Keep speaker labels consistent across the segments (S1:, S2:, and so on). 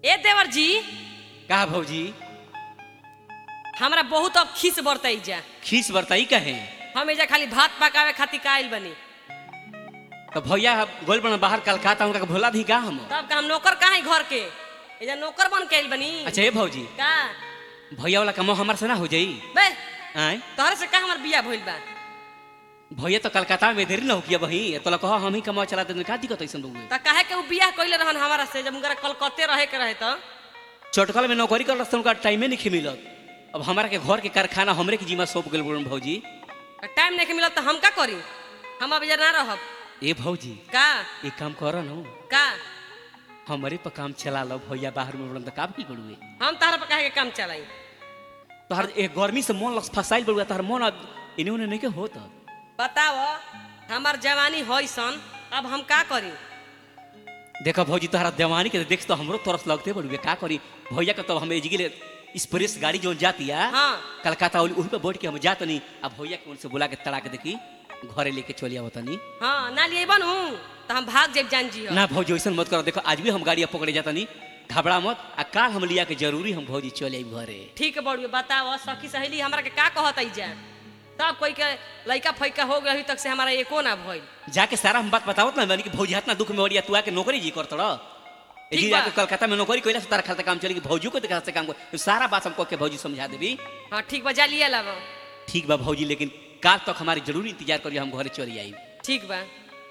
S1: ए देवर जी
S2: का भौजी
S1: हमरा बहुत अब खीस बरतई जा
S2: खीस बरताई कहे
S1: हम एजा खाली भात पकावे खातिर काइल बनी
S2: तो भैया गोल बना बाहर कलकत्ता उनका के भोला दी का हम
S1: तब का हम नौकर कहाँ घर के एजा नौकर बन के आइल बनी
S2: अच्छा ये भौजी
S1: का
S2: भैया वाला कमो हमार से ना हो जाई
S1: बे
S2: आय
S1: तोहरे से का हमर बिया भइल बा
S2: भैया तो कलकत्ता में देरी ना हो किया बही तो ला कहो हम ही कमा चला दे का दिक्कत ऐसन बउए
S1: त काहे के उ बियाह कइले रहन हमारा से जब उनकरा कलकत्ते रहे के रहे त
S2: चटकल में नौकरी कर रस्ते उनका टाइमे नहीं मिलत अब हमारा के घर के कारखाना हमरे के जिम्मा सौंप गेल बोलन भौजी
S1: टाइम नहीं मिलत त हम का करी हम अब एजा ना रहब
S2: ए भौजी
S1: का
S2: एक काम कर न
S1: का
S2: हमरे पर काम चला लो भैया बाहर में बोलन तो का भी करुए
S1: हम तहरा पर काहे के काम चलाई
S2: तोहर एक गर्मी से मन लग फसाइल बड़ुआ तोहर मन अब इन्हें उन्हें नहीं के होत
S1: बताओ हमार जवानी होई सन अब हम का करी
S2: देखो भौजी तोहरा देवानी के देख तो हमरो तरस लगते बड़ुए का करी भैया के तो हम एजगिले स्प्रेस गाड़ी जो जाती है
S1: हाँ
S2: कलकत्ता वाली वहीं पे बैठ के हम जात नहीं अब भैया के उनसे बुला के तड़ा के देखी घरे लेके चली आवत नहीं
S1: हाँ ना लिए बनू तो हम भाग जाब जान जी
S2: ना भौजी वैसन मत करो देखो आज भी हम गाड़ी पकड़े जाता नहीं घबरा मत आ काल हम लिया के जरूरी हम भौजी चले आई घरे
S1: ठीक बड़ुए बताओ सखी सहेली हमरा के का कहत आई जा तब कोई के लइका फैका हो गई अभी तक से हमारा एको ना भइल
S2: जाके सारा हम बात बतावत ना मैंने कि भौजी इतना दुख में ओरिया तू आके नौकरी जी करत रह
S1: ठीक
S2: जी
S1: बा।
S2: जाके कलकत्ता में नौकरी कइला से तारा खाता काम चली कि भौजी को देखा से काम कर तो सारा बात हमको के भौजी समझा देबी
S1: हाँ ठीक बा जा लिए लब
S2: ठीक बा भौजी लेकिन काल तक हमारी जरूरी इंतजार करिए हम घरे चली आई
S1: ठीक बा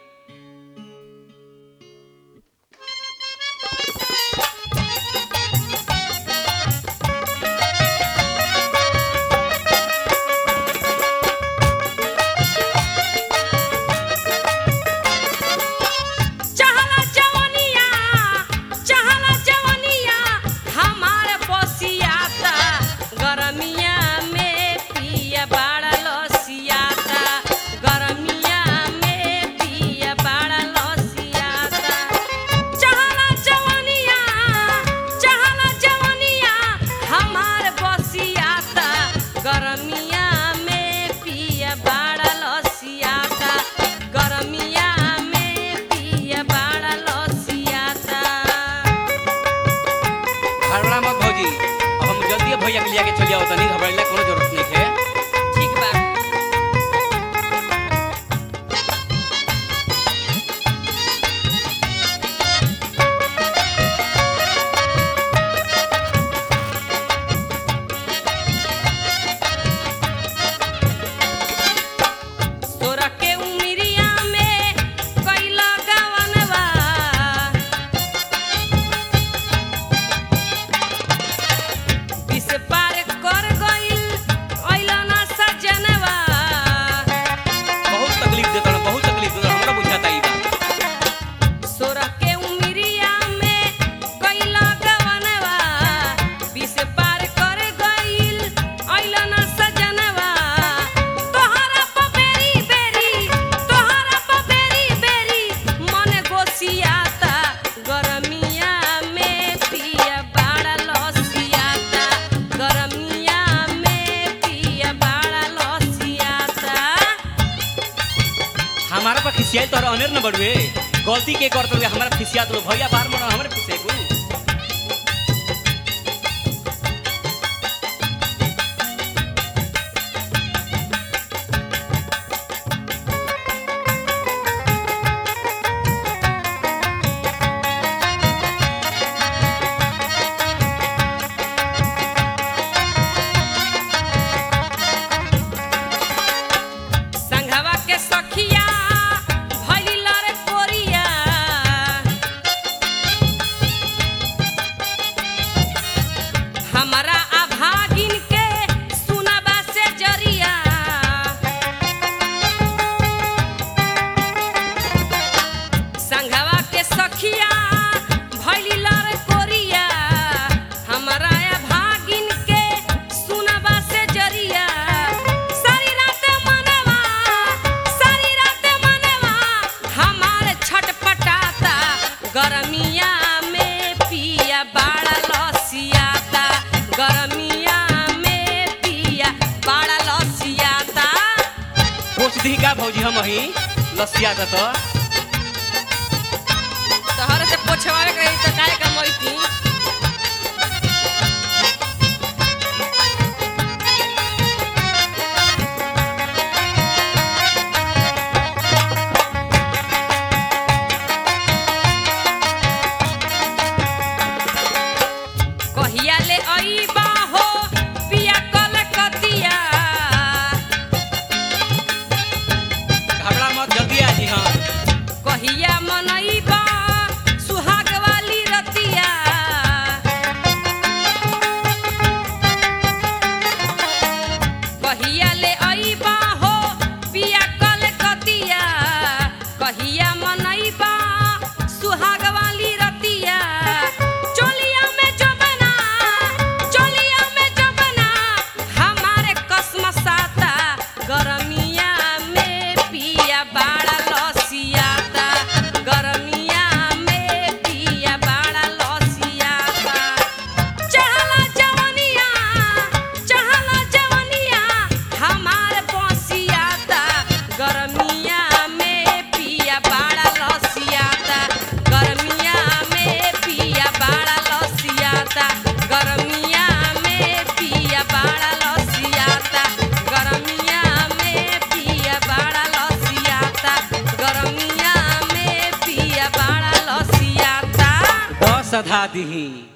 S1: चहला जवनिया चहला जवनिया हमार बसियाता गरमिया में पिया बाड़ा लसियाता गरमिया में पिया बाड़ा लसियाता चहला जवनिया चहला जवनिया हमार बसियाता गरमिया में पिया बाड़ा लसियाता गरमिया में पिया बाड़ा लसियाता
S2: घबरा मत भौजी अब हम जल्दी भैया के लिया के चली आवत नहीं घबराइला कोनो जरूरत नहीं है
S1: ठीक बा तोरा के उमिरिया में कैला गवनवा बिस पार कर गइल अइला ना सजनवा
S2: बहुत तकलीफ देता ना बहुत तकलीफ देता हमरा बुझाता ई बात
S1: सोरा के उमिरिया में कैला गवनवा बिस पार कर गइल अइला ना सजनवा तोहरा प बेरी बेरी तोहरा प बेरी बेरी मन गोसियाता गरमिया में पिया बाड़ा लसियाता गरमिया में पिया बाड़ा लसियाता
S2: हमारा पर खिसियाई तो अनेर न बढ़वे गलती के करत हुए हमारा खिसियात लो भैया बाहर में हमारे खिसिया को
S1: संघवा के सखिया भइली लरे कोरिया हमारा अभागिन के सुनबा से जरिया संघवा के सखिया भइली लरे कोरिया हमारा अभागिन के सुनबा से जरिया सारी रात मनवा सारी रात मनवा हमार छटपटाता गरमिया में पिया बाड़ा लसियाता गरमिया में पिया बाड़ा लसियाता
S2: पूछ दी का भौजी हम ही लसिया था तो
S1: तोहरे से पोछवावे के रही तो काहे का मोइती अइबा हो पिया कलकतिया
S2: घबरा मत जल्दी आ जी हाँ
S1: कहिया मनइबा सुहाग वाली रतिया कहिया ले अइबा हो पिया कलकतिया कहिया मनइबा सुहाग वाली रतिया चोलिया में जबना चोलिया में जबना हमारे कसम साता गरमिया में पिया बाड़ा लसियाता गरमिया में पिया बाड़ा लसियाता चहला जवनिया चहला जवनिया हमार बसियाता गरमिया में पिया बाड़ा लसियाता गरमिया में पिया बाड़ा लसियाता गरमिया में पिया बाड़ा लसियाता गरमिया में पिया बाड़ा लसियाता गरमिया में पिया बाड़ा लसियाता
S2: दस अधा दीही